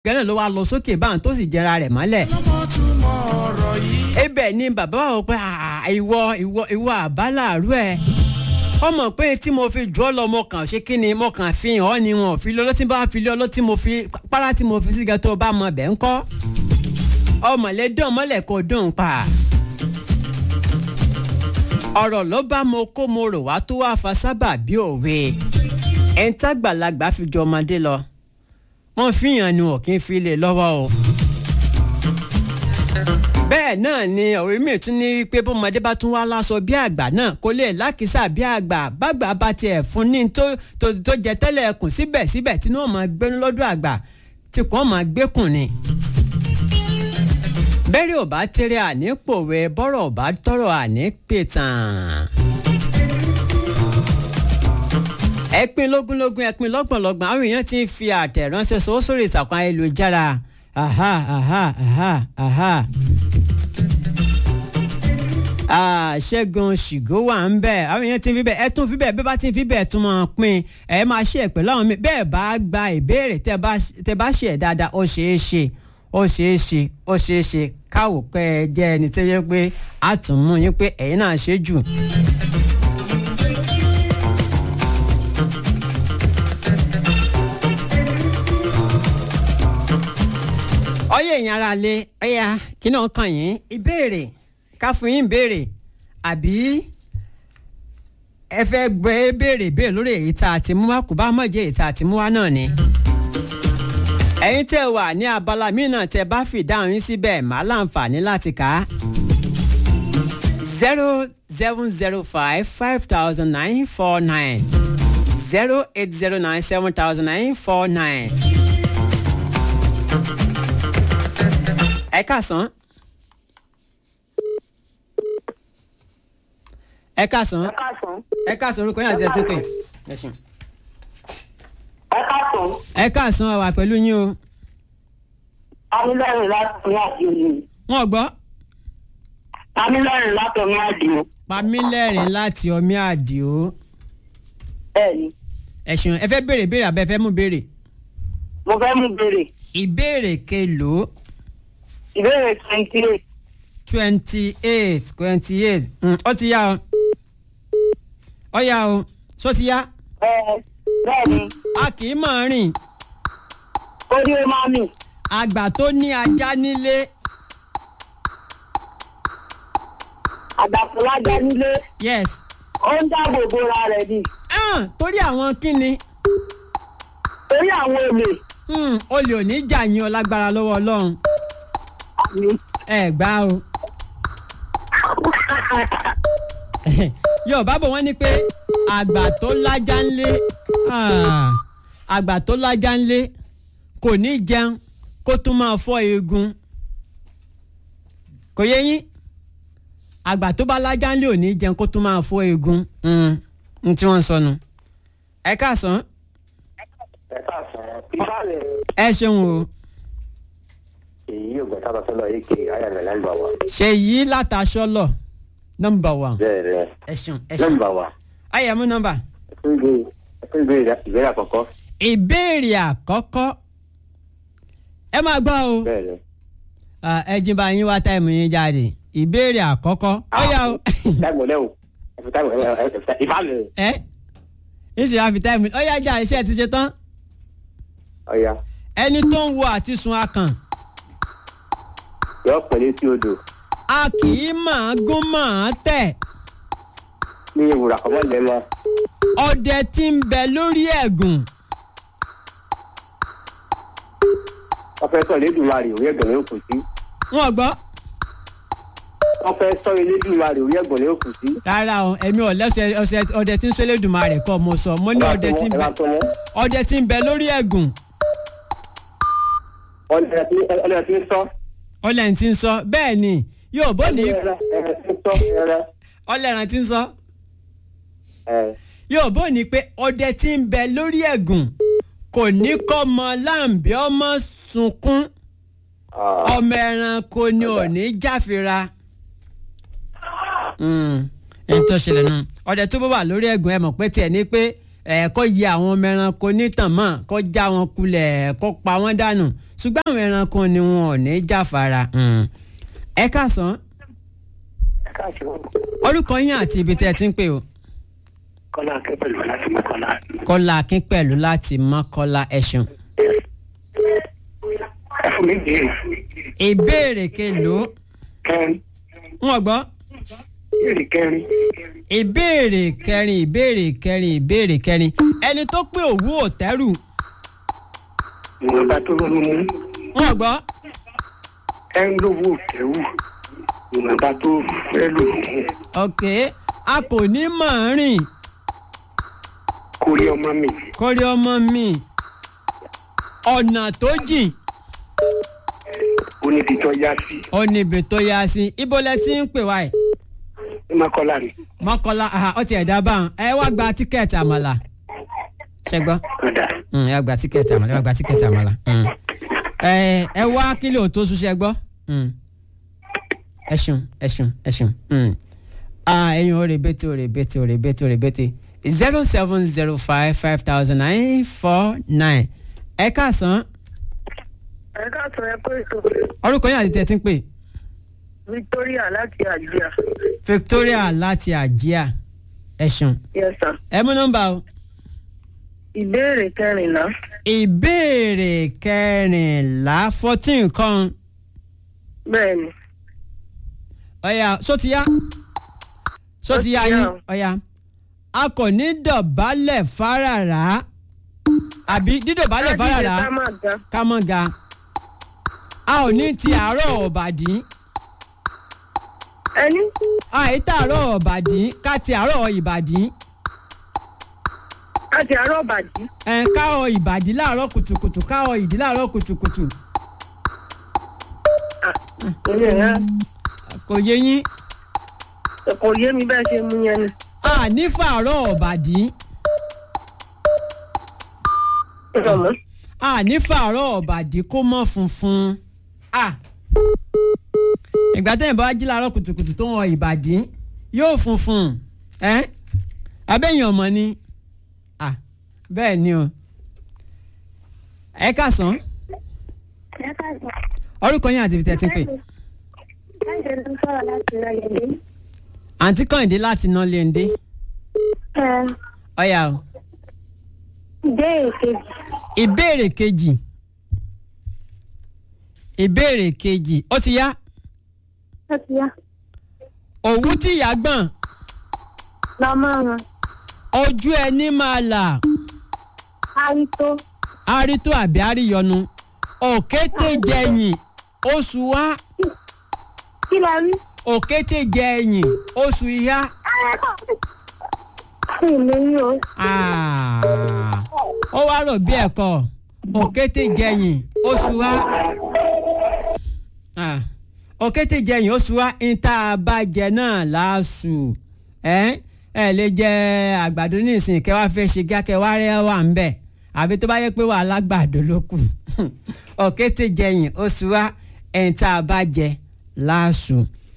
gánà ló wá lọ sókè báwọn tó sì jẹra rẹ̀ mọ́lẹ̀. lọ́mọ́túmọ̀ ọ̀rọ̀ yìí. ibẹ̀ ni bàbá wa wò pé "Ah, ìwọ ìwọ ìwọ àbálàrú ẹ̀ ọmọ pé tí mo fi jù ọ́ lọ mo kàn ṣe kí ni mo kàn fi hàn ọ́ ni wọn ò fi lọ lọ́tí bá fi lé ọ lọ́tí mo fi párá tí mo fi sí gan tó o bá mọ bẹ́ẹ̀ ń kọ́ ọmọlẹ́dán mọ́lẹ̀ kò dùn pa ọ̀rọ̀ ló bá mo kó mo rò wá tó wá fa sábà bí òwe ẹ̀ńtàgbàlagbà fi jọ ọmọdé lọ wọ́n fi hàn ni wọn kì í fi lè lọ́wọ́ o bẹ́ẹ̀ náà ni òwe mi tún ní pé bọ́mọdé bá tún wá láṣọ bí àgbà náà kó lè lákìsà bí àgbà bàgbà bá tiẹ̀ fún ní tó tó tó jẹ tẹ́lẹ̀ ẹkùn síbẹ̀síbẹ̀ tí wọ́n máa gbénú lọ́dọ̀ àgbà tí kò máa gbékùn ni. bẹ́ẹ̀rẹ̀ ò bá tẹ́rẹ̀ àní pòwe bọ́rọ̀ ò bá tọrọ̀ àní pètàn. ẹ̀pin lógúnlógún ẹ̀pin lọ́gbọ̀nlọ́gbọ̀n àwọn èèyàn ti ń fi àtẹ̀ránṣẹ́ sọ́wọ́ sórí ìtàkùn ayélujára aha aha aha aha ah ṣẹ́gun ṣìgó wà ń bẹ̀ àwọn èèyàn ti ń fi bẹ́ẹ̀ ẹ tún fi bẹ́ẹ̀ bẹ́ẹ̀ bá ti ń fi bẹ́ẹ̀ tún máa pín ẹ máa ṣe ẹ̀ pẹ̀lú àwọn mi bẹ́ẹ̀ bá gba ìbéèrè tẹ́ bá tẹ́ bá ṣe ẹ̀ dáadáa ó ṣeé ṣe ó ṣeé ṣe ó ṣeé ṣe káwò pé ẹ jẹ́ ẹni tó yẹ pé a tún mú yín pé ẹ̀yin náà ṣe jù. ọyẹ èèyàn ara lé ẹyà kí náà kàn yín ìbéèrè ká fún yín ìbéèrè àbí ẹ fẹ́ gbé béèrè béèrè lórí èyí tá a ti mú wá kó bá mọ̀ jẹ́ èyí tá a ti mú wá náà ni. ẹ̀yin tẹ́ wà ní abala míì náà tẹ́ bá fi ìdáhùn yín síbẹ̀ màá láǹfààní láti kà á. zero seven zero five five thousand nine four nine zero eight zero nine seven thousand nine four nine. ẹ káàsán. ẹ káàsán. ẹ káàsán. ẹ káàsán orúkọ yín àti ẹsẹ pé. ẹ ṣeun. ẹ káàsán. ẹ káàsán a wà pẹ̀lú yín o. amílẹ́rìn láti ní àdìo. wọn gbọ́. amílẹ́rìn láti ní àdìo. pamílẹ́rìn láti ọmí àdìo. bẹ́ẹ̀ni ẹ ṣeun ẹ fẹ́ béèrè béèrè àbẹ́ fẹ́ mú béèrè. mo fẹ́ mú béèrè ìbéèrè kelòó ìbéèrè twenty eight twenty eight twenty eight ó ti yá o ó yá o ṣó ti yá bẹ́ẹ̀ni a kì í mọ̀ rìn ó ní ó máa mì àgbà tó ní ajá nílé àgbàfọlájà nílé yes ó ń dáàbò bora rẹ̀ ni ah, torí àwọn kíni torí àwọn olè hmm, olè ò ní jà yín o lágbára lọ́wọ́ ọlọ́run àmì ẹ gbá o yorùbá bò wọ́n ní pé àgbà tó lájà ńlé ah, àgbà tó lájà ńlé kò ní jẹun kó tún máa fọ́ eegun kò yé yín àgbà tó bá lájà ńlé ò ní jẹun kó tún máa fọ́ eegun Hmm, n tí wọ́n ń sọnù ẹ káàsán ẹ káàsán ifá rẹ ẹ ṣeun o èyí yóò gbọ́ sábà sọ́lọ́ yìí kiri ayàmẹ̀ nọ́mbà wa ṣe yí látàṣọ lọ nọmba one bẹ́ẹ̀ rẹ ẹ ṣeun ẹ ṣeun nọ́mbà wa ayé mú nọmba. ẹtún gbé ẹtún gbé ìbéèrè àkọ́kọ́ ìbéèrè àkọ́kọ́ ẹ máa gbọ́ o bẹ́ẹ̀ rẹ. Ah, ẹ jí bá yín wá táìmù yín jáde ìbéèrè àkọ́kọ́ ó yá o táìmù lẹ́wọ̀ ẹ̀fẹ̀ táìmù ẹ̀fẹ̀ ifá rẹ ẹ ìṣe àfi táìmù ó yá jà iṣẹ́ ti ṣe tán ọ̀ya ẹni tó ń wo àti sun akàn yọ pẹ̀lú sí odò a kì í máa gún máa tẹ̀ ní ìwúrà kọ́mọ́ lẹ́mọ́ ọdẹ tí ń bẹ lórí ẹ̀gùn wọ́n fẹ́ sọ Elédùmarè orí ẹ̀gbọ́n ní òkú sí wọn gbọ́ wọ́n fẹ́ sọ Elédùmarè orí ẹ̀gbọ́n ní òkú sí. rárá o èmi ò lẹ́sẹ̀ ọ̀sẹ̀ ọdẹ tí ń sọ Elédùmarè kọ́ mo sọ mo ní ọdẹ tí ń ẹ bẹ bá tọ́ wọn ọdẹ tí ń bẹ lórí ẹ̀gùn ọlẹ́rẹ̀ tí ọlẹ́rẹ̀ tí ń sọ ọlẹ́rìn tí ń sọ bẹ́ẹ̀ ni yóò bó ní ẹ̀rẹ̀ tí ń sọ ẹ̀rẹ̀ ọlẹ́rìn tí ń sọ ẹ̀ yóò bó ní pé ọdẹ tí ń bẹ lórí ẹ̀gùn kò ní kọ́ mọ láǹbí ọmọ sunkún ọmọ ẹranko ni ò ní jáfira. ẹni tó ṣẹlẹ̀ nù ọdẹ tó bá wà lórí ẹ̀gùn ẹ mọ̀ pé tiẹ̀ ní pé ẹ kó yẹ àwọn ọmọ ẹranko nítàn mọ́ kó já wọn kulẹ̀ kó pa wọ́n dànù ṣùgbọ́n àwọn ẹranko ni wọn ò ní jáfara. Mm. ẹ káàsán orúkọ yín àti ibi tẹ́ ẹ ti ń pè o. kọ́lá akẹ́pẹ̀lú láti mọ́kànlá. kọ́lá akín pẹ̀lú láti mọ́kọ́lá ẹ̀sùn. ẹ fún mi bèèrè. ìbéèrè kelòó kẹrin wọn gbọ́. bèèrè kẹrin. ìbéèrè kẹrin ìbéèrè kẹrin ìbéèrè kẹrin ẹni tó pé òwú òtẹ́rù ìwọ̀nba tó ronú mú. wọn gbọ́. ẹ ń lówó òkèwù. ìwọ̀nba tó fẹ́ lò mú. ok a kò ní mọ̀ rìn kó rí ọmọ mi. kórí ọmọ mi ọ̀nà tó jìn ó ní ibi tó yá sí. ó níbi tó yá sí ibo lẹ ti ń pè wá ẹ̀ ní mọ́kànlá ni. mọ́kànlá aha, ó ti ẹ̀dá báwọn ẹ wá gba tíkẹ́ẹ̀tì àmàlà ṣẹgbọ́n kódà ẹ wá gba tíkẹ́ẹ̀tì àmàlà ẹ wá gba tíkẹ́ẹ̀tì àmàlà Mm. ẹ ẹ wá kílò tó sùn ṣẹgbọ́ ẹ ṣeun ẹ ṣeun ẹ ṣeun Mm. Ah, ẹyin o rebete o rebete o rebete o rebete zero seven zero five five thousand nine four nine ẹ káàsán ẹ káàtó ẹ pé ètò orúkọ yín àti tẹ̀tí ń pè victoria láti àjíà Victoria láti àjíà ẹ ṣeun yes sir ẹ mú nọ́mbà o ìbéèrè kẹrìnlá ìbéèrè kẹrìnlá fourteen kan bẹ́ẹ̀ ni ọ̀yà sótìyá sótìyá Ó ti yá yín o. ọ̀yà a kò ní dọ̀bálẹ̀ fárárá àbí dídọ̀bálẹ̀ fárárá ká má ga ká mọ́ ga a ò ní ti àárọ̀ ọ̀bàdí ẹni àìtàárọ̀ ọ̀bàdí ká ti àárọ̀ ìbàdí láti àárọ̀ bàjí ẹ̀ káọ̀ ìbàdí láàárọ̀ kùtùkùtù káọ̀ ìdí láàárọ̀ kùtùkùtù èmi ẹ̀ kò yé yín kò yé mi bẹ́ẹ̀ ṣe mú yẹn ni a ní fàárọ̀ ọ̀bàdí ìrọ̀mọ́ a ní fàárọ̀ ọ̀bàdí kó mọ́ funfun a ìgbà tẹ́yìn bá wá jí láàárọ̀ kùtùkùtù tó ń wọ ìbàdí yóò funfun ẹ́ abẹ́yìn ọmọ ni a bẹ́ẹ̀ ni o ẹ káàsán orúkọ yín àti ibi tẹ́ ẹ ti ń pè Láìsẹ̀ ló ń sọ̀rọ̀ láti Rẹ̀lẹ̀dé. àǹtí kàǹdé láti ná léńdé ọ̀yà o Ìbéèrè kejì. ìbéèrè kejì ìbéèrè kejì ó ti yá Ó ti yá. òwú tí ìyá gbọ̀n Lọ́mọ wọn. ojú ẹni máa là Arító. àrító àbí àríyọnu òkété jẹyìn oṣù wá Kí la rí? òkété jẹyìn oṣù ìyá Kí ìlú yín o? Ah, ó wá rò bí ẹ̀kọ́ òkété jẹyìn oṣù wá Ah, òkété jẹyìn oṣù wá níta abájẹ náà láàṣù ẹ ẹ lè jẹ àgbàdo nísìnyí kẹ wá fẹ́ ṣe kíákẹ́ wá rẹ́ wà ń bẹ̀ àbí tó bá yẹ pé wà lágbàdo ló kù òkété jẹyìn oṣù wá níta abájẹ láàṣù.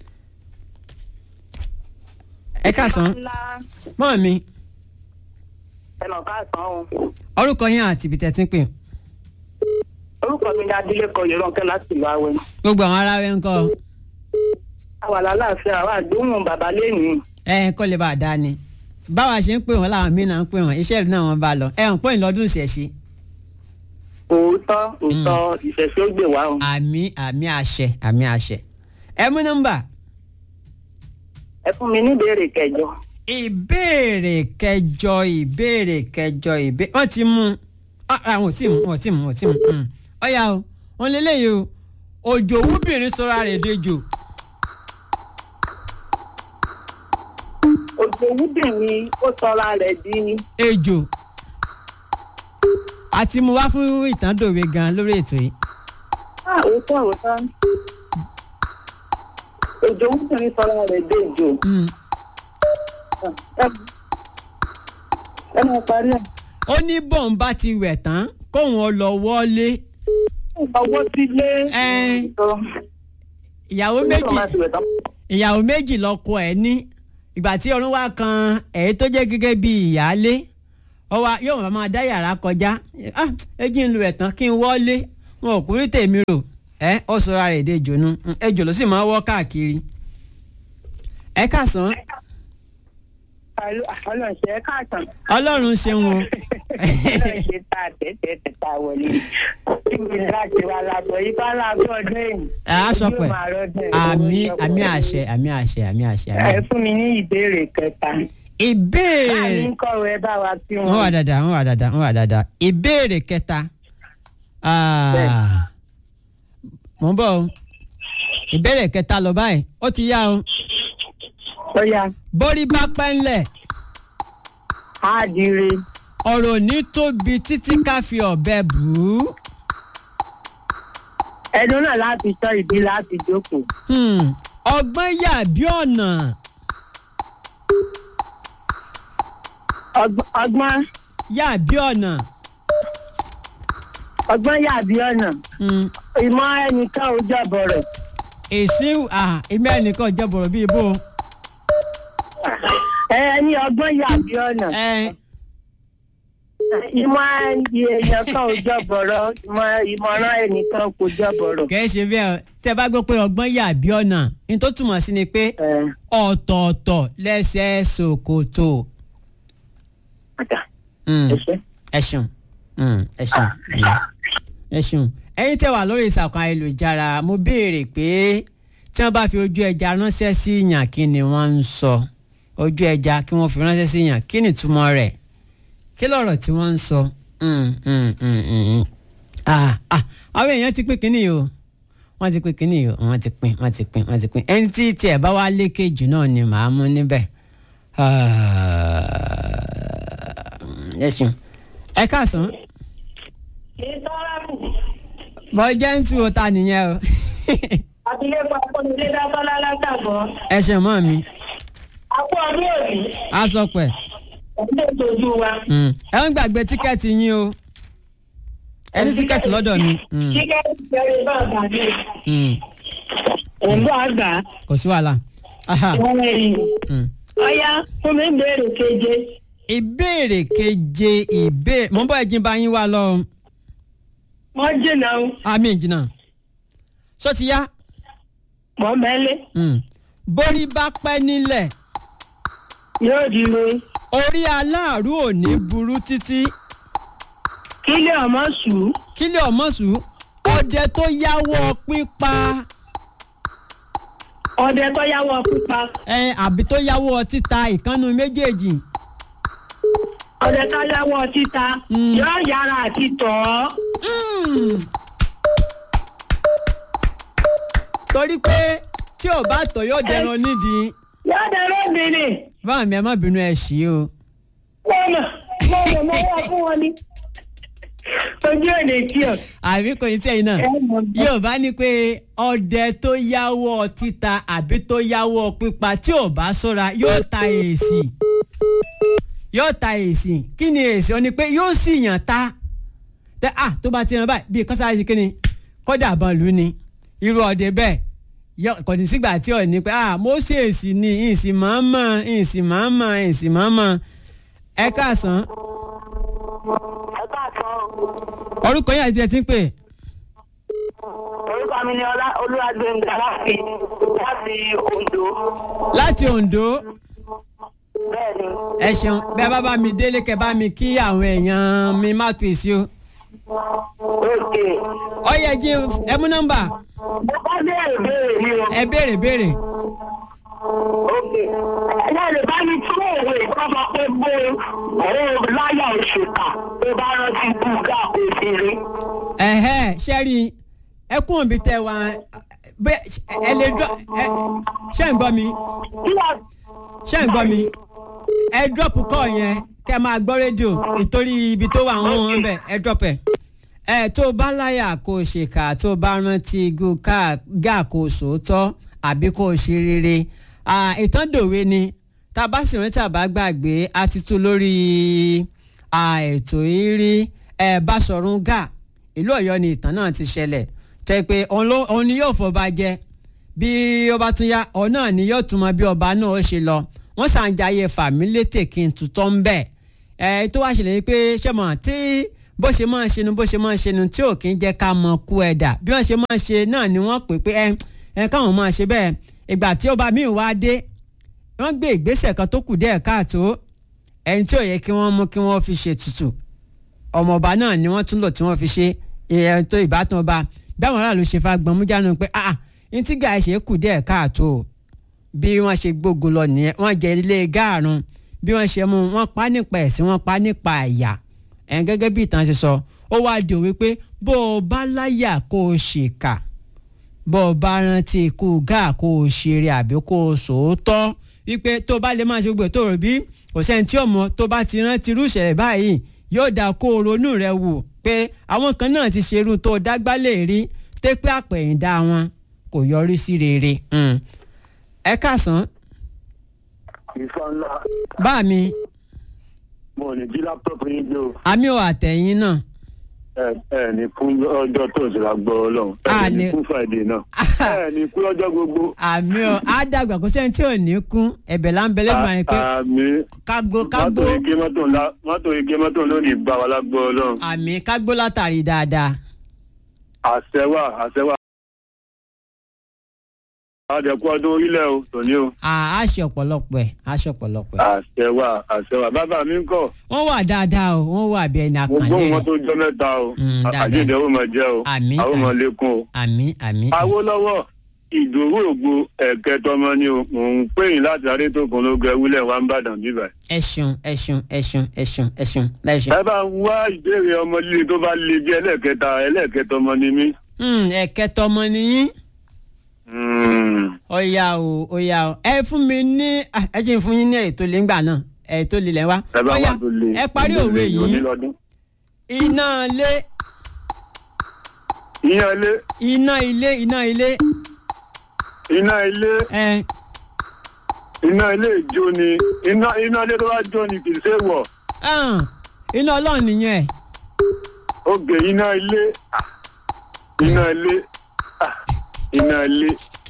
ẹ káàsán mọ́ mi ẹ lọ ká sàn án orúkọ yín àti ibi tẹ́ ti ń pè orúkọ mi ní adílẹ́kọ yẹ̀rọ̀kẹ́ láti ìlú awẹ́ gbogbo àwọn ará rẹ ń kọ́ àwa lálàáfíà àwa àdéhùn bàbá lẹ́yìn ẹ kọ́ lè bá a dá ni báwa ṣe ń pè wọ́n làwọn míì náà ń pè wọ́n iṣẹ́ ìlú náà wọ́n bá lọ ẹ hàn pọ́ìn lọ́dún ìṣẹ̀ṣe òótọ́ òótọ́ ìṣẹ̀ṣẹ̀ ó gbè wá o. àmì àmì àṣẹ àmì àṣẹ ẹ mú nọ́mbà ẹ fún mi ní ìbéèrè kẹjọ ìbéèrè kẹjọ ìbéèrè kẹjọ ìbéèrè wọ́n ti mú ah, àwọn ò tí mú wọ́n ti mú wọ́n ti mú mm. ọ̀yà o wọ́n lé léyìí o òjò wúbìrín sọra rẹ̀ dejò òjò wúdìrín ó sọra rẹ̀ di ejò àti mo wá fún ìtàndòwe gan lórí ètò yìí Ah, òótọ́ òótọ́ òjò wúdìrín sọra rẹ̀ di ejò Mm. Ẹ- ẹ máa parí ẹ̀. ó ní bọ́ǹ bá ti wẹ̀ tán kóun ọ lọ wọlé ọwọ́ ti lé. Ẹ. ìyàwó méjì ìyàwó méjì lọkọ ẹ̀ ní ìgbà tí ọrùn wá kan èyí tó jẹ́ gẹ́gẹ́ bí ìyáálé ọwọ́ yóò máa máa dá yàrá kọjá ah ẹ jí ń lu ẹ̀tàn kí n wọlé wọn ò kúrí tèmi rò ẹ ó sọra rẹ̀ dé jònú ejò ló sì máa wọ́ káàkiri. ẹ káàsán ọlọ́run ṣe é káàtàn. ọlọ́run ṣeun o ọlọ́run ṣe ta tẹ́tẹ́ tẹ́ta wọlé. kí ni láti wá lábọ̀ yìí bá lábọ̀ ọdún èyí. a sọ pé àmì àmì àṣẹ àmì àṣẹ àmì àṣẹ. ẹ fún mi ní ìbéèrè kẹta. ìbéèrè láàrin kọ̀wé bá wa tí wọ́n wà dáadáa wọ́n wà dáadáa wọ́n wà dáadáa ìbéèrè kẹta Ah, mo ń bọ̀ o ìbéèrè kẹta lọ báyìí ó ti yá o ó yá bórí bá pẹ́ ńlẹ̀ á dire. ọ̀rọ̀ ní tóbi títí ká fi ọ̀bẹ bù ú. ẹnu náà láti sọ ìdí láti jókòó. Hmm, ọgbọ́n yà bí ọ̀nà Ọgbọ́n- ọgbọ́n yà bí ọ̀nà. ọgbọ́n yàbí ọ̀nà Hmm, ìmọ̀ ẹnìkan ò jọ̀bọ̀rọ̀. èsì ah, èmi ẹnìkan jẹ́bọ̀rọ̀ bíi bó. ẹ ní ọgbọ́n yàbí ọ̀nà ẹ ìmọ̀ èèyàn kan ò jọ̀bọ̀rọ̀ ìmọ̀ ìmọ̀ràn ẹnìkan kò jọ̀bọ̀rọ̀. kẹ́ ẹ ṣe bẹ́ẹ̀ o. tẹ́ bá gbọ́ pé ọgbọ́n yà bí ọ̀nà ní tó túmọ̀ sí ni pé ẹ ọ̀tọ̀ọ̀tọ̀ lẹ́sẹ̀ ṣòkòtò. ọ̀dà Hmm. ẹ ṣe. ẹ ṣeun Mm, ẹ ṣeun Mm. ẹ ṣeun ẹ̀yin tẹ́ wà lórí ìtàkùn ayélujára mo béèrè pé tí wọ́n bá fi ojú ẹja ránṣẹ́ sí yàn kí ni wọ́n ń sọ ojú ẹja kí wọ́n fi ránṣẹ́ sí yàn kí ni ìtumọ̀ rẹ̀ kí lọ̀rọ̀ tí wọ́n ń sọ. Mm, mm, mm, mm, mm. Ah, ah, àwọn èèyàn ti pín kínní o wọ́n ti pín kínní o wọ́n ti pín wọ́n ti pín wọ́n ti pín ẹni tí tiẹ̀ bá wá lékè jù náà ni màá mú níbẹ̀. Ah, ẹ ṣeun ẹ káàsán bọ́ jẹ́ǹsì wo ta nìyẹn o àtìlẹ́kọ̀ọ́ akọ́nilé dábọ́lá látàbọ̀ ẹ ṣe mọ́ mi akọ́ ọdún òbí á sọ pẹ̀ ẹ̀dẹ́ tójú wa. Mm. ẹ ń gbàgbé tíkẹ́ẹ̀tì yín o ẹ ní tíkẹ́ẹ̀tì lọ́dọ̀ mi Mm, kíkẹ́ ìbẹ̀rẹ̀ bá ọ̀gá mi mm. òǹbọ̀ àgbà kò sí wàhálà Aha, wọn ẹ̀yìn. mm. ọ̀yá fún mi ń béèrè keje. ìbéèrè keje ìbéèrè mo ń bọ́ ẹ̀jìn bá yín wá lọ o. wọ́n jìnnà o àmì ìjìnà sọ ti yá mọ̀ mẹ́lẹ́ Mm. borí bá pẹ́ nílẹ̀ yóò di mi. orí aláàrú ò ní burú títí kílẹ̀ ọmọ sùn. kílẹ̀ ọmọ̀sù ọdẹ tó yáwọ́ pípa ọdẹ tó yáwọ́ pípa. ẹ àbí tó yáwọ́ títa ìkànnù méjèèjì ọdẹ tó yáwọ́ títa. Mm. yóò yára àti tọ̀ ọ́. Mm. torí pé tí ò bá tọ̀ yóò dẹran nídìí yóò dẹrọ obìnrin. báwọn mi ẹ má bínú ẹ ṣí o mọ̀nà mọ̀nà mọ̀ wá fún wọn ni. ojú èdè tí o. àbí kò ní tẹ̀yìn náà ẹ mọ̀ bọ́. yóò bá ní pé ọdẹ tó yáwọ́ títa àbí tó yáwọ́ pípa tí ò bá ṣọ́ra yóò ta èsì yóò ta èsì kí ni èsì ọ ni pé yóò sì yàn ta tẹ à tó bá ti ràn báyìí bíi kọ́sáré ṣe kí ni kọ́dà bọ́n lù ní irú ọdẹ bẹ́ẹ̀ yọ kò ní sígbà tí ò ní pé à mo ṣe èsì ni ìsìn mọ́ọ́mọ́ ìsìn mọ́ọ́mọ́ ìsìn mọ́ọ́mọ́ ẹ káàsán ẹ káàsán orúkọ yẹn àti ẹ ti ń pè orúkọ mi ni ọlá olúwàgbẹ̀ngà láti láti ondo. láti Oǹdó. bẹ́ẹ̀ni. ẹ ṣeun bẹ́ẹ̀ bá bá mi délé kẹ́ bá mi kí àwọn èèyàn mi má tó èsì o. òkè. ọyẹ jí ẹ mú nọ́mbà mo bá béèrè béèrè mi o. ẹ béèrè béèrè. òkè. ẹ lè bá mi tún òwe ìkọ́sọ pé gbé òun láyà òṣèkà tó bá rántí búgà kò sí rí. ẹ̀hẹ́ ṣẹ́rí ẹkún òbí tẹ wá bẹ́ẹ̀ ẹ lè dọ́ ẹ ṣé ń gbọ́ mi kí wàá ṣé ń gbọ́ mi ẹ drop kọ́ yẹn kẹ́ máa gbọ́ rédíò ìtorí ibi tó wà wọ́n wọ́n bẹ̀ ẹ drop ẹ̀. ẹ tó bá láyà kó o ṣèkà tó bá rántí igun gáà kó o sòótọ́ àbí kó o ṣe rere Ah, ìtàn dòwe ni tá a bá sì rántí àbá gbàgbé a ti tú lórí ah, ètò ìrí ẹ Báṣọ̀run Gáà ìlú Ọ̀yọ́ ni ìtàn náà ti ṣẹlẹ̀ tẹ́ pé òun ló- òun ni yóò fọba jẹ bí ọba tún yá ọ náà ni yóò tún mọ bí ọba náà ó ṣe lọ wọ́n ṣàǹjayé fàmílétè kí n tutọ́ ń bẹ̀ ẹ tó wá ṣẹlẹ̀ ni pé ṣé mọ̀ tí bó ṣe máa ṣe nu bó ṣe máa ṣe nu tí ò kí ń jẹ́ ká mọ kú ẹ̀dà bí wọ́n ṣe máa ṣe náà ni wọ́n pè pé ẹ ẹ káwọn máa ṣe bẹ́ẹ̀ ìgbà tí ọba míì wá dé wọ́n gbé ìgbésẹ̀ kan tó kù díẹ̀ káàtó ẹni tí ò yẹ kí wọ́n mú kí wọ́n fi ṣètùtù ọmọọba náà ni wọ́n tún lò tí wọ́n fi ṣe ìyẹn tó ìbátan ọba báwọn aráàlú ṣe fa gbọmújánu pé ah ní tí gàá ṣe kù díẹ̀ káàtó bí wọ́n ṣe gbógun lọ nìyẹn wọ́n jẹ ilé gáàrún bí wọ́n ṣe mú wọ́n pa nípa ẹ̀sìn wọ́n pa nípa àyà ẹ̀ gẹ́gẹ́ bí ìtàn ṣe sọ ó wáá di òwe pé bó o bá láyà kó o ṣèkà bó o bá rántí ikú gáà kó o ṣeré àbí kó o sòótọ́ wípé tó bá lè máa ṣe gbogbo tó rò bí kò sẹ́ni tí ò mọ̀ tó bá ti rántí irú ìṣẹ̀lẹ̀ báyìí yóò dáa kó o ronú rẹ wò pé àwọn kan náà ti ṣerú tó dágbálẹ̀ rí tẹ́pẹ́ àpẹ̀yìndà wọn kò yọrí sí rere. Mm. ẹ káàsán ìfà ńlá bá mi mo ò ní jí láptọ̀pù yín gbé o àmì ò àtẹ̀yìn náà ẹ ẹ ní kún ọjọ́ tó ń ṣe lágbọ́ ọlọ́run A ẹ ní lè- kún friday náà ẹ ní kún ọjọ́ gbogbo. àmì ò á dàgbà kó sẹ́ni tí ò ní kún ẹ̀bẹ̀ là ń bẹ lẹ́nu àyìn pé àmì kágbó kágbó mọ́tò ike mọ́tò ńlá mọ́tò ike mọ́tò lónìí gbà wá lágbọ́ ọlọ́run àmì kágbó látàrí dáadáa àṣẹwà àṣẹwà. àdẹ̀kú ọdún orílẹ̀ o tòní o À- á ṣe ọ̀pọ̀lọpọ̀ ẹ̀ á ṣe ọ̀pọ̀lọpọ̀ ẹ̀. àṣẹwà àṣẹwà bàbá mi ń kọ́ wọ́n wà dáadáa o wọ́n wà bí ẹni mo àkànlé gbóhùn wọn rẹ̀ tó jọ mẹ́ta o Mm, dáadáa. àjíǹde ó máa jẹ́ o Àmín, àwọn ọmọ àmín. lẹ́kùn o. àmì àmì. Awólọ́wọ̀ ìdòwú ògbó ẹ̀kẹtọmọ ni o mò ń pè yín láti arétòkun ló gẹ wúlẹ̀ wá ń bàdàn bíbà. ẹ ṣeun ẹ ṣeun ẹ ṣeun ẹ ṣeun ẹ ṣeun ẹ ṣeun. ẹ bá ń wá ìbéèrè ọmọ líle tó bá le bí ẹlẹ́ẹ̀kẹta ẹlẹ́ẹ̀kẹtọmọ ni mí. Hmm, ẹ̀kẹtọ ọmọ nìyí. Mm. ọ̀yà o ọ̀yà o ẹ fún mi ní ah, ẹ jẹ́ n fún yín ní ètò lè ń gbà náà ètò lè lẹ́ wá. ẹ bá Ọ̀yà, wà tó le ẹ parí òwe yìí onílọ́dún. iná ilé ìyẹn ilé iná ilé iná ilé iná ilé ẹ iná ilé ìjó ni iná iná ilé tó bá jó ni kì í ṣe wọ̀ hàn, iná ọlọ́run nìyẹn oge iná ilé ah, iná ilé ah, iná ilé.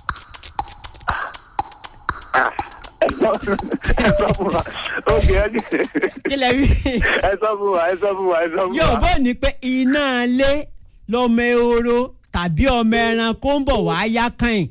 Ah, ẹ sọ ẹ sọ fún wa oge ẹ kí lẹ wí. ẹ sọ fún wa ẹ sọ fún wa ẹ sọ fún wa. yóò bó ní pé iná ilé lọmọ ehoro tàbí ọmọ ẹranko ń bọ̀ wá yá kàn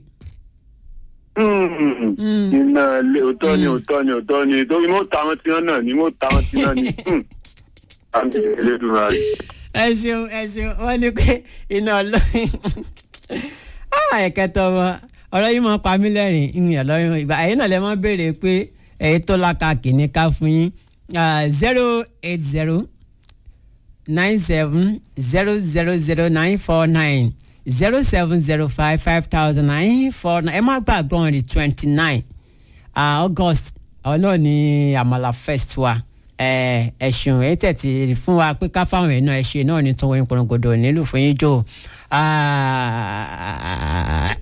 Mm. Mm. iná ilé òótọ́ ni òótọ́ ni òótọ́ ni torí mo ta wọn tí wọn náà ni mo ta wọn tí wọn ni. Mm. àmì ìlédùnmá rẹ. ẹ ṣeun ẹ ṣeun wọ́n ní pé iná ọlọ́run ẹ̀kẹtọ̀ wọn ọ̀rọ̀ yìí máa pa mí lẹ́rìn ìyìn ọlọ́run ìgbà ẹ̀yin náà lè máa béèrè pé èyí tó lákàkì ní ká fún yín zero eight zero nine seven zero zero zero nine four nine zero seven zero five five thousand nine four nine ẹ má gbàgbọ́ on the twenty nine august àwọn náà ní àmàlà fest wa ẹ ẹ ṣeun ẹ tẹ̀tì fún wa pé ká fáwọn èèyàn ẹ ṣe náà ní tọwọ́ yín pọ̀nàgọ́dọ̀ nílùú fún yín jò Ah,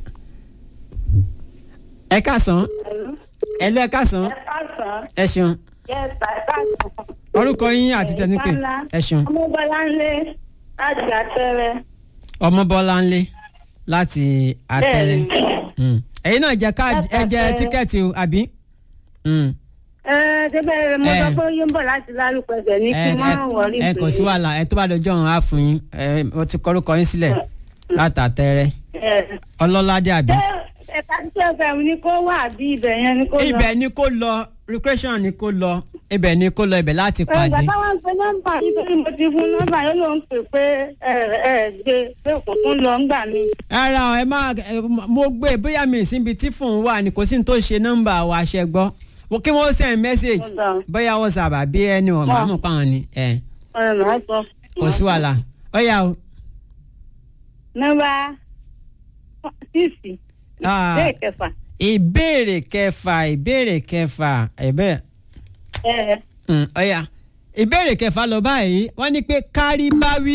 ẹ káàsán ẹ lọ ẹ káàsán káàsán ẹ ṣeun yẹ́sà káàsán. orúkọ yín àti tẹnipẹ ẹ ṣeun ọmọbọláńlé láti àtẹrẹ. ọmọbọláńlé láti àtẹrẹ Bẹ́ẹ̀ni. Mm. ẹ̀yin náà jẹ káàdì ẹ jẹ Àtẹrẹ. tíkẹ́ẹ̀tì o àbí. Mm. ẹ débẹ̀ mo sọ Eh. pé yóò ń bọ̀ láti lálùpẹ̀ bẹ̀ ní kí ẹ n má wọrí ẹ ẹ kò sí wàhálà ẹ tó bá dọjọ́ ọ̀hún á fún yín ẹ mo ti kọ́rúkọ yín sílẹ̀ látàtẹ́rẹ́ ọlọ́ládé àbí. ṣé ẹ̀ka tí ọ̀fẹ́ mi ni kó wà bí ibẹ̀ yẹn ni kó lọ. ibẹ̀ ni kó lọ recreation ni kó lọ ibẹ̀ ni kó lọ ibẹ̀ láti ìgbà pàdé. táwọn ń pe nọ́mbà yìí pé mo ti fún nọ́mbà yóò ló ń pè pé ẹ ẹ gbé pé kò tún lọ ńgbà mi. rárá o, ẹ má ẹ, mo gbé bóyá mi síbi tí fóun wà ní kò sí ní tó ṣe nọ́mbà wa ṣe gbọ́ Wo- kí wọ́n send message Ó dáa. bóyá whatsapp àbí ẹni wọn máa mú pa wọn ni ẹ ẹ máa sọ. kò sí wàhálà ó yá o. nọ́mbà sísì Ah, bẹ́ẹ̀ kẹfà. ìbéèrè kẹfà ìbéèrè kẹfà ìbéèrè. ẹ Mm, ọ̀yà ìbéèrè kẹfà lọ báyìí wọ́n ní pé kárí báwí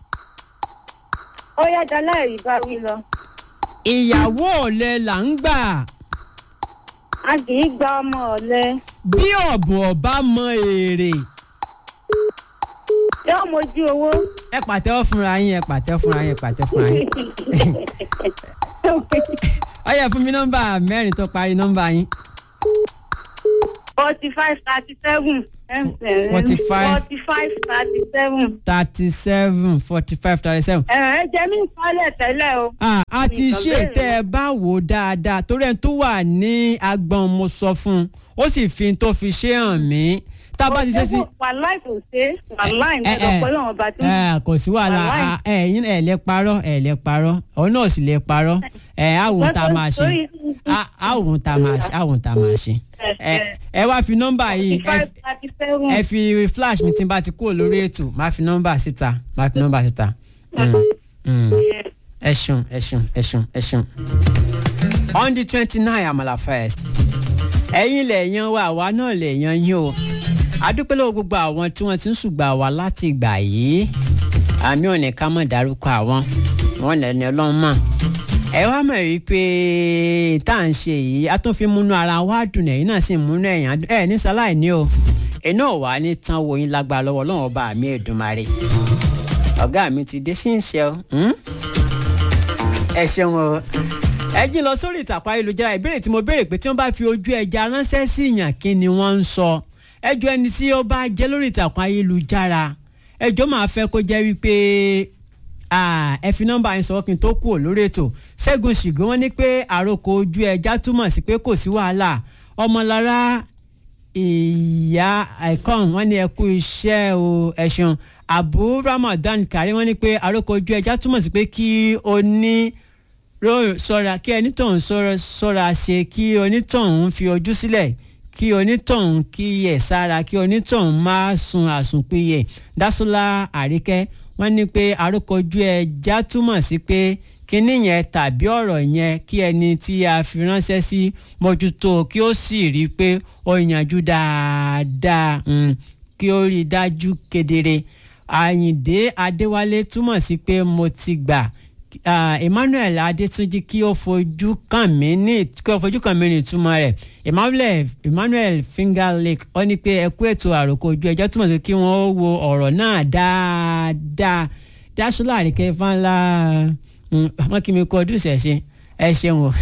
ó yá dalá ẹ̀rí bá wí lọ. ìyàwó ọ̀lẹ là ń gbà a kì í gba ọmọ ọ̀lẹ. bí ọ̀bùn ọ̀bá mọ èrè yóò mójú owó. ẹ pàtẹ́wọ́ fúnra yín ẹ pàtẹ́wọ́ fúnra yín ẹ pàtẹ́wọ́ fúnra yín ọ̀yà fún mi nọ́mbà mẹ́rin tó parí nọ́mbà yín forty five thirty seven. 45. forty five thirty seven. thirty seven forty five thirty seven. ẹ jẹ́ mi kọ́lẹ̀ tẹ́lẹ̀ o. Ah, a ti Nǹkan ṣe bẹ́ẹ̀ tẹ́ ẹ bá wò ó dáadáa torí ẹni tó wà ní agbọ̀n mo sọ fún un ó sì fi n tó fi ṣe hàn mí tá a bá ti ṣe sí. wàláì kò ṣe wàláì ẹ, ní ẹ, ọ̀pọ̀ lọ́wọ́ bá tó. ẹ, kò sí wàhálà Wàláì. Ah, ẹ̀yin ẹ̀ lè parọ́ ẹ̀ lè parọ́ òun náà sì lè parọ́ ẹ̀ àwọn tá a máa ṣe Torí- Ah, àwọn tá a máa ṣe àwọn tá a máa ṣe ẹ ẹ wá fi nọ́mbà yìí forty ẹ five thirty seven. ẹ fi flash mi tí n bá ti kúrò lórí ètò máa fi nọ́mbà síta máa fi nọ́mbà síta. Mm, mm. ẹ ṣeun ẹ ṣeun ẹ ṣeun ẹ ṣeun. on the twenty nine amala first ẹ̀yin lè yan wa àwa náà lè yan yín o adúpẹ́ lọ́wọ́ gbogbo àwọn tí wọ́n ti ń ṣùgbà wá láti ìgbà yìí àmì ò ní ká mọ̀ dárúkọ àwọn wọn lẹ́ni ọlọ́run mọ̀ ẹ wá mọ̀ wípé tá à ń ṣe yìí a tún fi múnú ara wa dùn ẹ̀yin náà sì múnú ẹ̀yàn dùn ẹ̀ ní sáláì ní o iná ò wá ní tán wo yín lágbára lọ́wọ́ ọlọ́run ọba mi Èdùmàrè ọ̀gá mi ti dé sí ń ṣe o hmm? ẹ ṣeun o ẹ jí lọ sórí ìtàkùn ayélujára ìbéèrè tí mo béèrè pé tí wọ́n bá fi ojú ẹja ránṣẹ́ sí ìyàn kí ni wọ́n ń sọ ẹjọ́ ẹni tí ó bá jẹ́ lórí ìtàkùn ayélujára ẹjọ́ máa fẹ́ kó jẹ́ wípé ah, ẹ fi nọ́mbà yín sọ̀rọ̀ kí n tó kú ò lórí ètò ṣẹ́gun ṣìgún wọn ní pé àròkọ ojú ẹja túmọ̀ sí pé kò sí wàhálà ọmọlára ìyá icon wọn ní ẹ kú iṣẹ́ o ẹ ṣeun abu ramadan kari wọn ní pé àròkọ ojú ẹja túmọ̀ sí pé kí o ní ró- ṣọ́ra kí ẹni tóun ṣọ́ra ṣọ́ra ṣe kí onítọ̀hún fi ojú sílẹ̀ kí onítọ̀hún kíyè sára kí onítọ̀hún má sun àsùnpìyè dásúlá àríkẹ́ wọ́n ní pé àrókọjú ẹja túmọ̀ sí pé kínní yẹn tàbí ọ̀rọ̀ yẹn kí ẹni tí a fi ránṣẹ́ sí mójútó kí ó sì rí i pé ó yanjú dáadáa mm, kí ó rí i dájú kedere àyìndé adéwálé túmọ̀ sí pé mo ti gbà Ah, emmanuel adétúnjì kí ó fojú kàn mí ní kí ó fojú kàn mí ní ìtumọ̀ rẹ̀ emmanuel emmanuel finger lake ó ní pé ẹ kú ètò àròkọ ojú ẹjọ́ túmọ̀ sí kí wọ́n wo ọ̀rọ̀ náà dáadáa dáṣúlá àríkẹ́ fáńlá wọn kí mi kọ ọdún ìṣẹ̀ṣe ẹ ṣeun o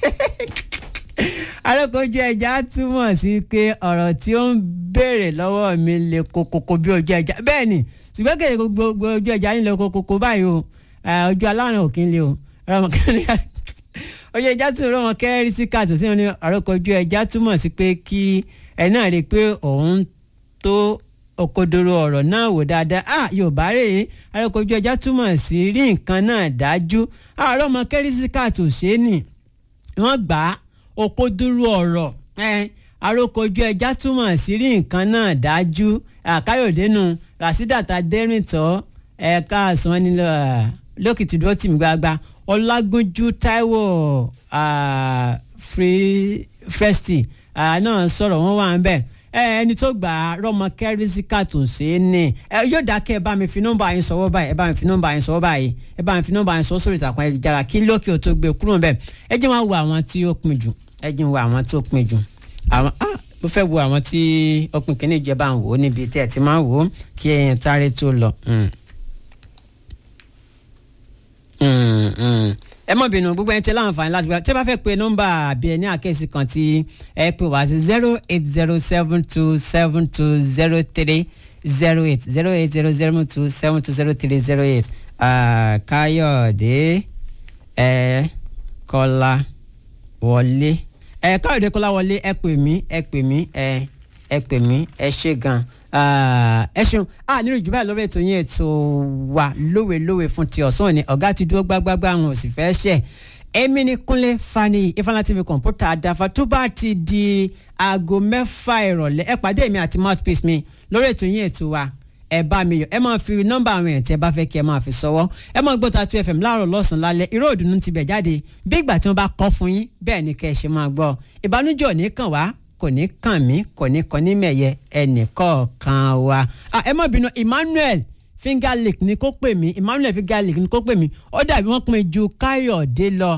àròkọ ojú ẹja túmọ̀ sí pé ọ̀rọ̀ tí ó ń béèrè lọ́wọ́ mi lè kokoko bí ojú ẹja bẹ́ẹ̀ ni ṣùgbọ́n kèye gbogbo ojú ẹja nílò kokoko báyìí o Eh, ojú aláàrùn òkín lé o ojú ẹja tún rọ wọn kẹrí sí káàtó sí wọn ní àròkọ ojú ẹja túmọ̀ sí pé kí ẹ náà rí i pé òun tó òkodoro ọ̀rọ̀ náà wò dáadáa ah yorùbá rè é àròkọ ojú ẹja túmọ̀ sí rí nǹkan náà dájú àárọ̀ ọmọ kẹrí sí káàtó ṣe é nì wọ́n gbà á òkodoro ọ̀rọ̀ eh, àròkọ ojú ẹja túmọ̀ sí rí nǹkan náà dájú àkáyọ̀dé nu rasídàtà dẹ́rìntọ́ ẹ̀ka àsán nílò lókìtì dúró tì mí gbagba ọlágúnjú táíwò ah, free fresti ah, náà sọ̀rọ̀ wọ́n wà ń bẹ̀ ẹ ẹni tó gbà á rọmọ kẹrìsíkà tó ṣe é ní ẹ yóò dákẹ́ ẹ bá mi fi nọ́mbà yín sọ̀wọ́ báyìí ẹ bá mi fi nọ́mbà yín sọ̀wọ́ báyìí ẹ bá mi fi nọ́mbà yín sọ̀wọ́ sórí ìtàkùn ayélujára kí lókè ó tó gbé kúrò bẹ́ẹ̀ ẹ jẹ́ wọn wo àwọn tí ó pin jù ẹ jẹ́ wọn wo àwọn tí ó pin jù àwọn ah mo fẹ́ wo àwọn tí ó pin kíní ìjọba ń wò ó níbi tí ẹ ti máa ń wò ó kí ẹyin táré tó lọ. Mm. Mm, mm. ẹ mọ̀ bínú gbogbo ẹni tí láǹfààní láti gba tí ẹ bá fẹ́ pe nọ́mbà àbí ẹni àkẹ́sì kan tí ẹ pè wá sí zero eight zero seven two seven two zero three zero eight zero eight zero zero two seven two zero three zero eight káyọ̀dé ẹ kọ́lá wọlé ẹ káyọ̀dé kọ́lá wọlé ẹ pè mí ẹ pè mí ẹ ẹ pè mí ẹ ṣe gan ẹ ṣeun a nínú ìjùbá lórí ètò yín ètò wa lówelówe fún ti ọ̀sán òní ọ̀gá ti dúró gbágbágbá àwọn ò sì fẹ́ ṣẹ̀ èmi ni kúnlé fani ifeanyi tv kọ̀ǹpútà àdáfà tó bá ti di aago mẹ́fà ìrọ̀lẹ́ ẹ pàdé mi àti mouthpiece mi lórí ètò yín ètò wa ẹ bá mi yọ ẹ máa fi nọ́mbà àwọn èèyàn tí ẹ bá fẹ́ kí ẹ máa fi sọwọ́ ẹ máa gbọ́ Tatu FM láàárọ̀ lọ́sàn-án lálẹ́ irú òdùnnú ti bẹ̀ jáde bí ìgbà tí wọ́n bá kọ́ fún yín bẹ́ẹ̀ ni kẹ́ ẹ ṣe máa gbọ́ ìbánújẹ́ ò ní kàn wá kò ní kàn mí kò ní kàn ní mẹ̀yẹ ẹnìkọ̀ọ̀kan wa ẹ má bínú Emmanuel finger lick ni kó pè mí Emmanuel finger lick ni kó pè mí ó dàbí wọ́n pin ju Káyọ̀dé lọ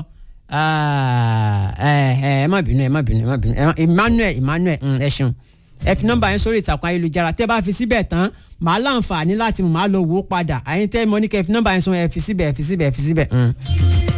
ẹ má bínú ẹ má bínú ẹ má bínú Emmanuel Emmanuel ẹ ṣeun ẹ fi nọ́mbà yẹn sórí ìtàkùn ayélujára tẹ́ bá fi síbẹ̀ tán màá láǹfààní láti mọ̀ máa lọ wò ó padà àyíntẹ́ mọ́ ní kẹ́ fi nọ́mbà yẹn sọ ẹ fi síbẹ̀ ẹ fi síbẹ̀ ẹ fi síbẹ̀.